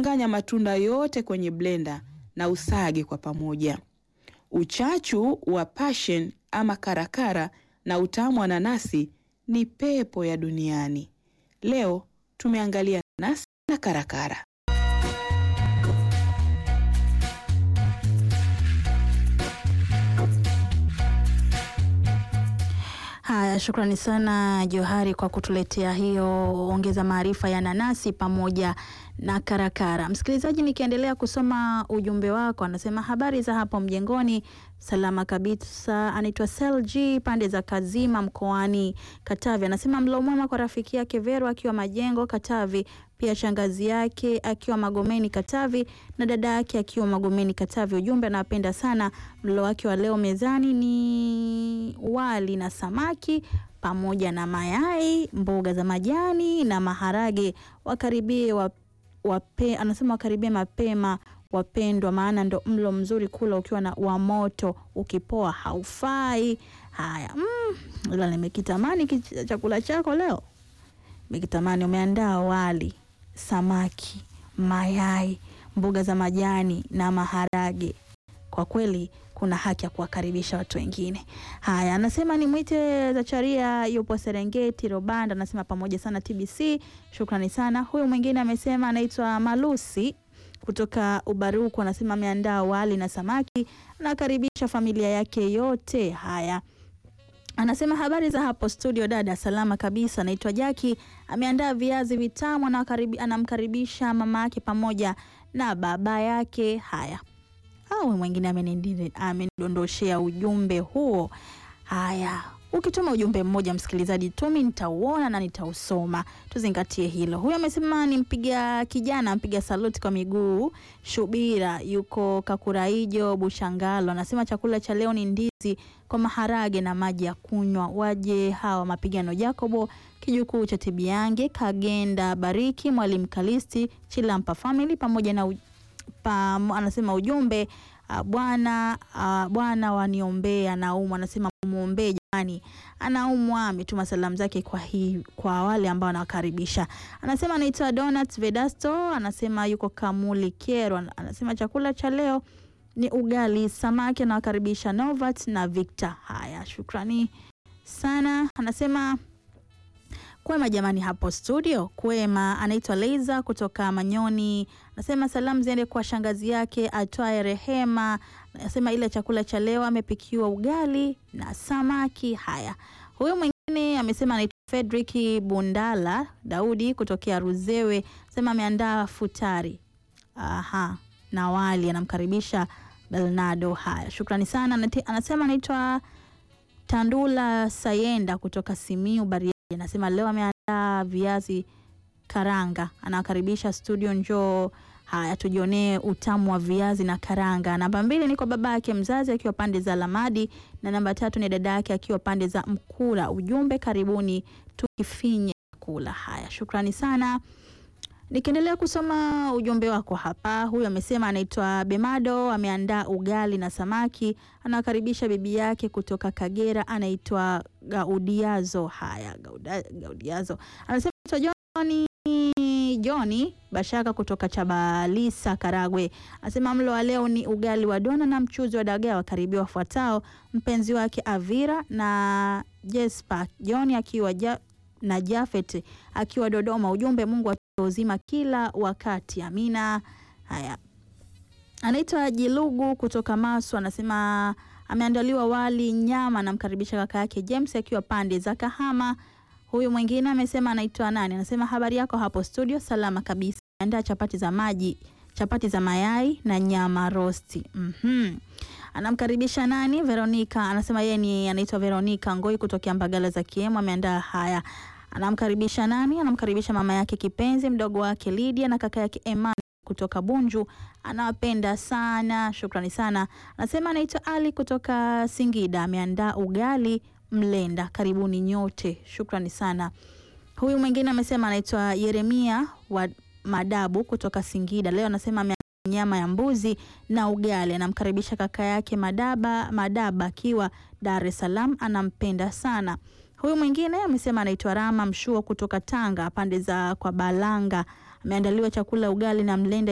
Changanya matunda yote kwenye blender na usage kwa pamoja. Uchachu wa passion ama karakara na utamu wa nanasi ni pepo ya duniani. Leo tumeangalia nanasi na karakara. Haya, shukrani sana Johari kwa kutuletea hiyo ongeza maarifa ya nanasi pamoja na karakara. Msikilizaji, nikiendelea kusoma ujumbe wako, anasema habari za hapo mjengoni, salama kabisa. Anaitwa Selg pande za Kazima mkoani Katavi, anasema mlo mwema kwa rafiki yake Vero akiwa Majengo Katavi, pia shangazi yake akiwa Magomeni Katavi na dada yake akiwa Magomeni Katavi. Ujumbe, anapenda sana mlo wake wa leo mezani ni wali na samaki pamoja na mayai, mboga za majani na maharage. Wakaribie wa, wape, anasema wakaribie mapema wapendwa, maana ndo mlo mzuri kula ukiwa na wa moto, ukipoa haufai. Haya, mm, ila nimekitamani ki- chakula chako leo, nimekitamani. Umeandaa wali, samaki, mayai, mboga za majani na maharage. Kwa kweli kuna haki ya kuwakaribisha watu wengine. Haya, anasema ni mwite Zacharia, yupo Serengeti Robanda, anasema pamoja sana TBC, shukrani sana. Huyu mwingine amesema anaitwa Malusi kutoka Ubaruku, anasema ameandaa wali na samaki, anakaribisha familia yake yote. Haya, Anasema habari za hapo studio dada, salama kabisa. Anaitwa Jaki, ameandaa viazi vitamu, anawakaribi- anamkaribisha mama yake pamoja na baba yake. Haya, au mwingine amenindi- amenidondoshea ujumbe huo. Haya, ukituma ujumbe mmoja msikilizaji tumi, nitauona na nitausoma, tuzingatie hilo. Huyo amesema ni mpiga kijana, mpiga saluti kwa miguu. Shubira yuko Kakuraijo Bushangalo, anasema chakula cha leo ni ndizi kwa maharage na maji ya kunywa. Waje hawa mapigano Jacobo kijukuu cha Tibiange Kagenda Bariki Mwalimu Kalisti Chilampa family pamoja na u- pa, anasema ujumbe uh, bwana uh, bwana waniombea anaumwa, anasema muombee jamani, anaumwa. Ametuma salamu zake kwa hii kwa wale ambao anawakaribisha. Anasema anaitwa Donat Vedasto, anasema yuko Kamuli Kero, anasema chakula cha leo ni ugali samaki, anawakaribisha Novat na Victor. Haya, shukrani sana. Anasema Kwema jamani, hapo studio kwema. Anaitwa Leiza kutoka Manyoni, anasema salamu ziende kwa shangazi yake atwaye Rehema. Anasema ile chakula cha leo amepikiwa ugali na samaki. Haya, huyu mwingine amesema anaitwa Fredrick Bundala Daudi kutokea Ruzewe, anasema ameandaa futari aha, na wali, anamkaribisha Bernardo. Haya, shukrani sana. Anate- Anasema anaitwa Tandula Sayenda kutoka Simiu Bariadi, anasema leo ameandaa viazi karanga, anawakaribisha studio, njoo. Haya, tujionee utamu wa viazi na karanga. Namba mbili ni kwa baba yake mzazi akiwa pande za Lamadi, na namba tatu ni dada yake akiwa pande za Mkula. Ujumbe, karibuni tukifinye kula. Haya, shukrani sana. Nikiendelea kusoma ujumbe wako hapa, huyu amesema anaitwa Bemado, ameandaa ugali na samaki, anawakaribisha bibi yake kutoka Kagera, anaitwa Gaudiazo. Haya, Gauda, Gaudiazo anasema anaitwa Joni Joni Bashaka kutoka Chabalisa, Karagwe, anasema mlo wa leo ni ugali wa dona na mchuzi wa dagaa. Wakaribia wafuatao mpenzi wake Avira na Jespa Joni akiwa ja, na Jafet akiwa Dodoma. Ujumbe, Mungu atupe uzima kila wakati, amina. Haya, anaitwa Jilugu kutoka Masu, anasema ameandaliwa wali nyama, anamkaribisha kaka yake James akiwa pande za Kahama. Huyu mwingine amesema anaitwa nani, anasema habari yako hapo studio, salama kabisa. Andaa chapati za maji, chapati za mayai na nyama rosti. Mhm. Anamkaribisha nani? Veronica, anasema yeye ni anaitwa Veronica Ngoi kutokea Mbagala za Kiemu, ameandaa haya. Anamkaribisha nani? Anamkaribisha mama yake kipenzi, mdogo wake Lydia na kaka yake Emma kutoka Bunju, anawapenda sana. Shukrani sana. Anasema anaitwa Ali kutoka Singida, ameandaa ugali mlenda. Karibuni nyote, shukrani sana. Huyu mwingine amesema anaitwa Yeremia wa Madabu kutoka Singida, leo anasema ame nyama ya mbuzi na ugali. Anamkaribisha kaka yake Madaba Madaba akiwa Dar es Salaam, anampenda sana. Huyu mwingine amesema anaitwa Rama Mshuo kutoka Tanga, pande za kwa Balanga, ameandaliwa chakula ugali na mlenda